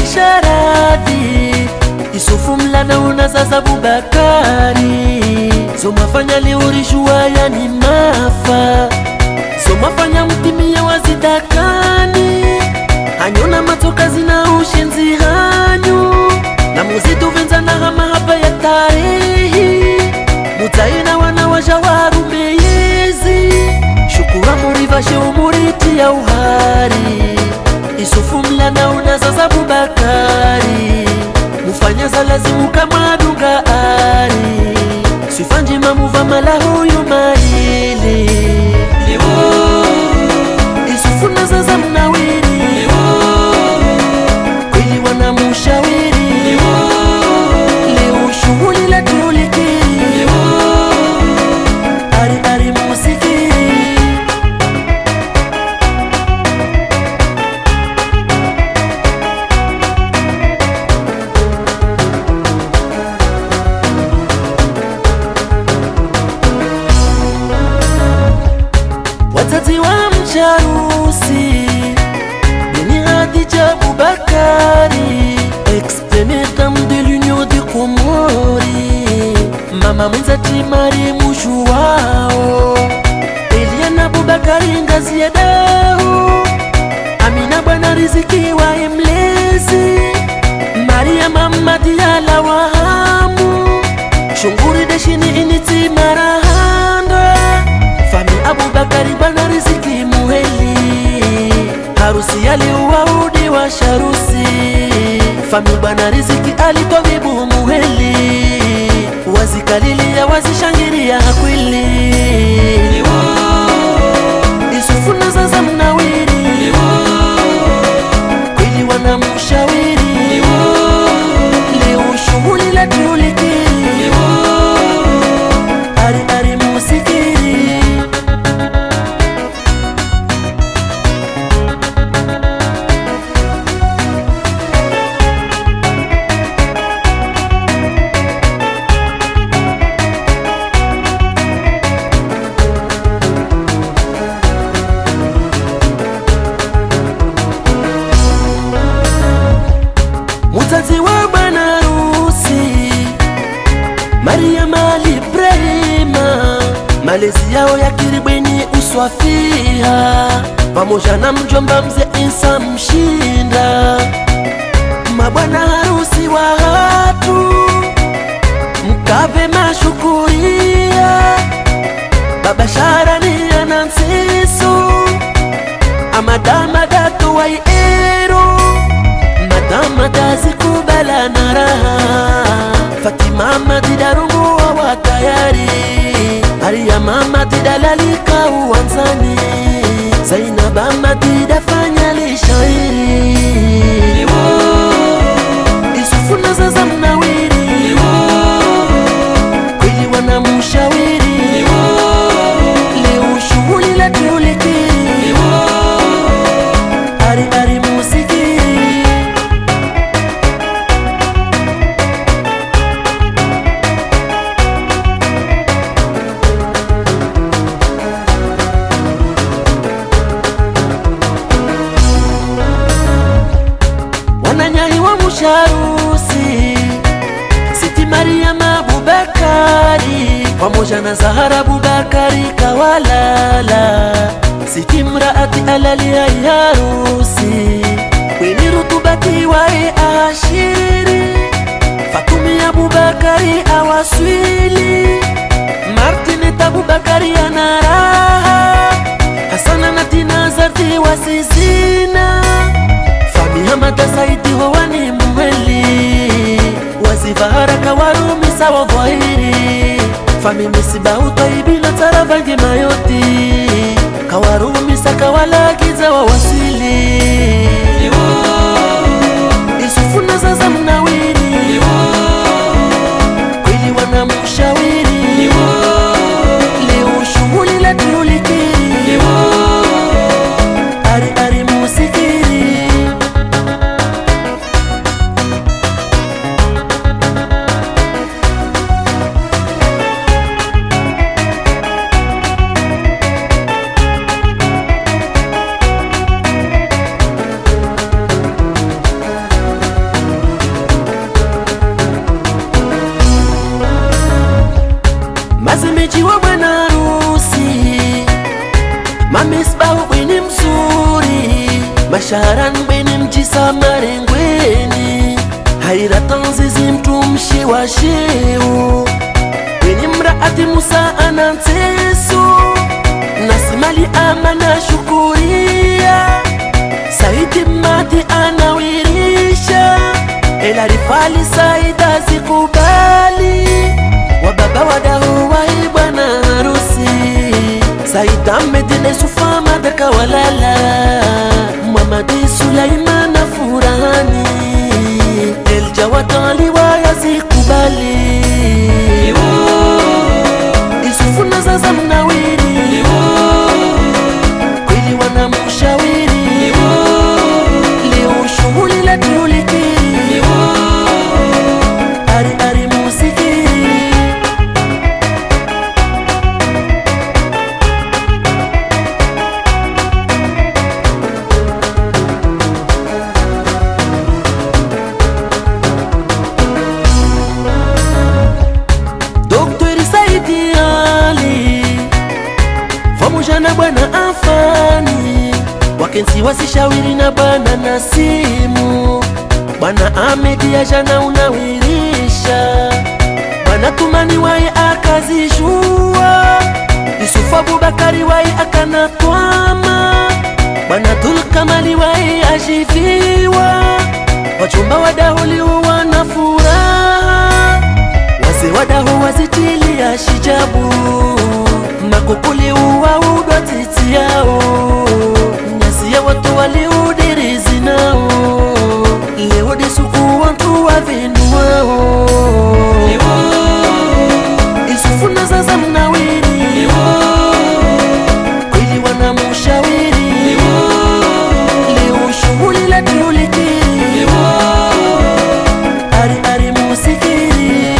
sharadi isufu mlana unazaza bubakari somafanya liurishua yani mafa somafanya mtimia wazidakani hanyona matokazi na ushenzi hanyu na muzitu venza na hama hapa ya tarehi mutaina wana waja warumeyezi shukura murivashe umuriti ya uhari isufu mlana unazaza bubakari mufanya za lazimu kama dunga ari sifanjima muva mala huyu maili isufu nazaza mnawiri kweli wanamushawiri leo shughuli la tulikiri ari ari musikiri wazazi wa mcharusi Beni Hadija Boubakari Ex-première dame de l'Union des Comori Mama mwenzati Mari mushu wao Eliana Boubakari ngazi ya dau Amina bwana riziki wa mlezi Maria mama Diala wa hamu Shunguri deshini initi marahanda Fami Abubakari bwana riziki muheli Harusi aliuwaudi wa sharusi Fami bwana riziki alitobibu muheli Wazikalilia wazishangiria hakwili Isufu na zaza mnawiri Kweli wanamshawiri Leo shughuli la tulikiri Ari ari musikiri mutazi wa bwana harusi Mariama Ibrahima, malezi yao ya kiribweni uswafia, pamoja na mjomba mzee Isa Mshinda, mabwana harusi wa hatu mkave mashukuria, baba Sharani ana Nsisu, amadama datu waiero madama tazikubala na raha fatima madidarungu wa tayari maria mama tidalalika uwanzani zainaba madida fanya lishairi isufu na zaza mnawiri kweli wanamushawiri leo shughuli la tulikiri ari ari musikiri wananyahi wa musharusi Siti Mariama Abubakari pamoja na Zahara Abubakari kawalala Siti mraati alali ya harusi Kwini rutubati wae ashiri Fatumi Abubakari awaswili Martinet Abubakari ana raha Hasana na Tina Zarti wasizina Fami Hamada Saidi wawani muheli Wazifa haraka warumisa wa dhahiri Fami misiba utaibi na taravangi mayoti Kawarumisa kawalagiza wa wasili Isufu na zaza mnawiri Kweli wanamushawiri Leo shughuli la tulikiri Ari ari musikiri mashaharan bweni mjisa marengweni hairatanzizi mtumshi wa sheu weni mraati musa anantesu nasimali amana shukuria saidi mati anawirisha elarifali saida zikubali wababa wadahu wai bwana harusi saida medine sufa madaka walala mamadi sulaimana furahani eljawatali wayazikubali isufu na zaza mnawiri kweli wanamshawiri leo shughuli la tulikiri ari ari musikiri Doktori Saidi Ali pamoja na bwana Afani wakensi wasishawiri na bwana Nasimu bwana Ahmedi ajana unawirisha bwana Tumani waye akazijua Yusufu Abubakari waye akanatwama bwana Dulkamali waye ajiviwa wachumba wadahuli wana furaha wazee wadaho wazitilia shijabu makukuli uwa udwa titi yao nyasi ya watu waliudirizi nao leo disuku wantu wavinu wao isufu na zaza mnawiri kweli wanamushawiri leo shughuli la tulikiri ari ari musikiri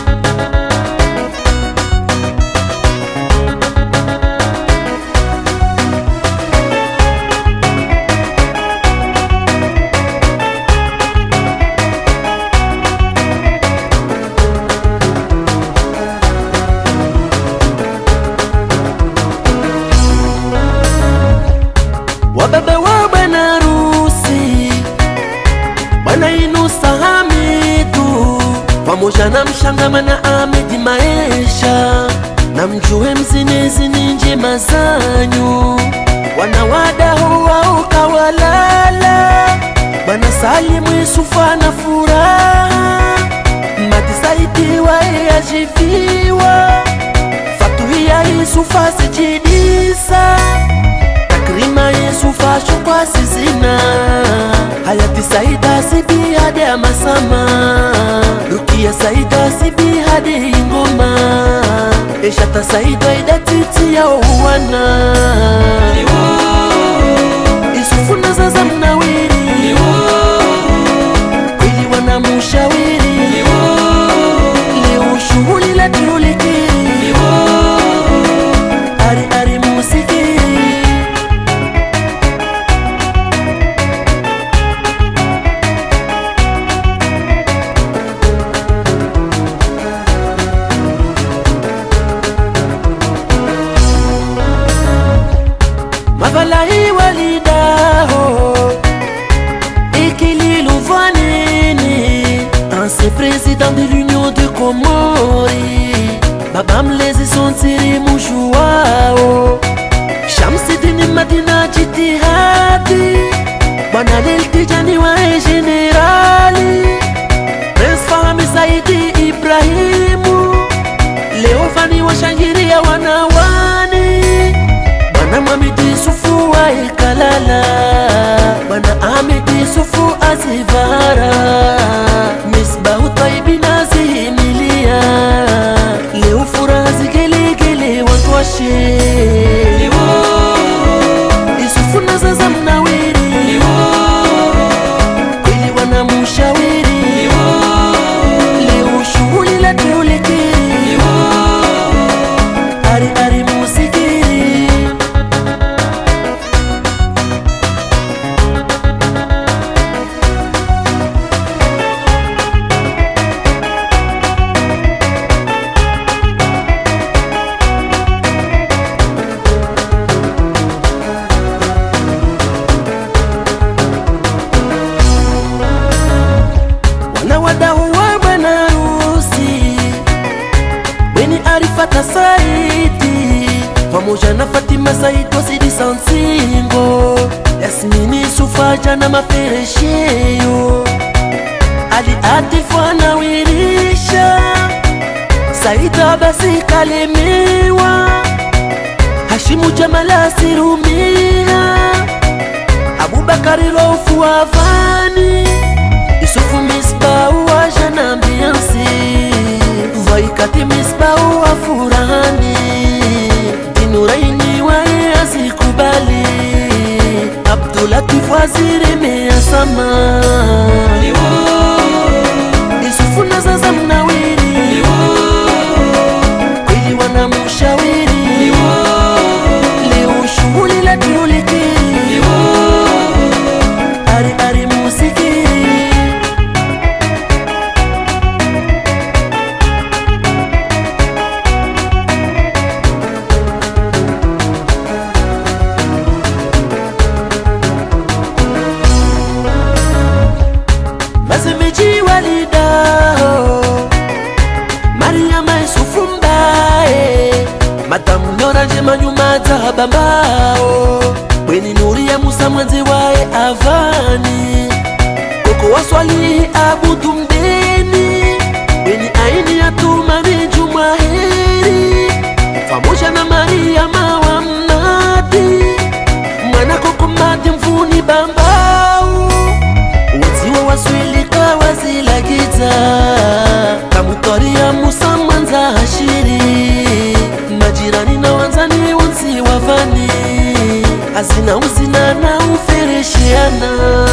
wababa wa bwana rusi bwana Inusa Hamidu pamoja na mshangamana Ahmedi Maesha na mjue mzinezi ni njema zanyu wanawadahu wao kawalala bwana Salimu Yusufa na furaha Mati Saidi wae ajiviwa Fatuhia Yusufa sijidisa takrima Yusufa shukwa sizina hayati Saida sibi hadi ya masama Rukia Saida sibi hadi ingoma Eshata Saida ida titi ya uwana Isufu na zaza mnawiri kweli wanamushawiri leo shughuli la tulikiri ari ari musikiri mavalai walidaho ikililuvanini ancien président de l'union de comori babamlezi sonsiri mushu wao shamsidini madina jitihadi bwana leltijani wae generali prince fahmi saidi ibrahimu leofani washangiria wanawani bwana mwamidi sufu waikalala bwana amidi sufu azivara misbahu taibina zihimilia leo furaha zigelegele watwashe isufu na zaza mnawiri kweli wanamushawiri leo shughuli la tulikiri ari ari musikiri zaitwa Sidi Sansingo, Yasmini Sufaja na Maferesheo, Ali Atifu anawirisha, Saida basi kalemewa, Hashimu Jamala Sirumia, Abubakari Raufu Avani, Yusufu Misbau wa Janambiansi, Vaikati Misbau wa Furani, Dinuraini wae azikubali, Abdulatif Waziri Measama, Yusufu na Zaza Mnawiri, kweli wanamshauri, leo shughuli la tulikiri, ari ari musiki Mazimiji walidao Mariama Yusufu mbae Matamu nyora njema nyuma za bambao Bweni nuri ya Musa mwenzi wae avani Koko waswali abudu mdeni Bweni aini ya tumani juma heri Pamoja na Mariama wa mnadi Mwana koko madi mvuni bambao Waziwa waswilika wazilagiza Kamutoria Musa mwanza hashiri Majirani na wanzani wonsi wavani Azina uzina na ufereshiana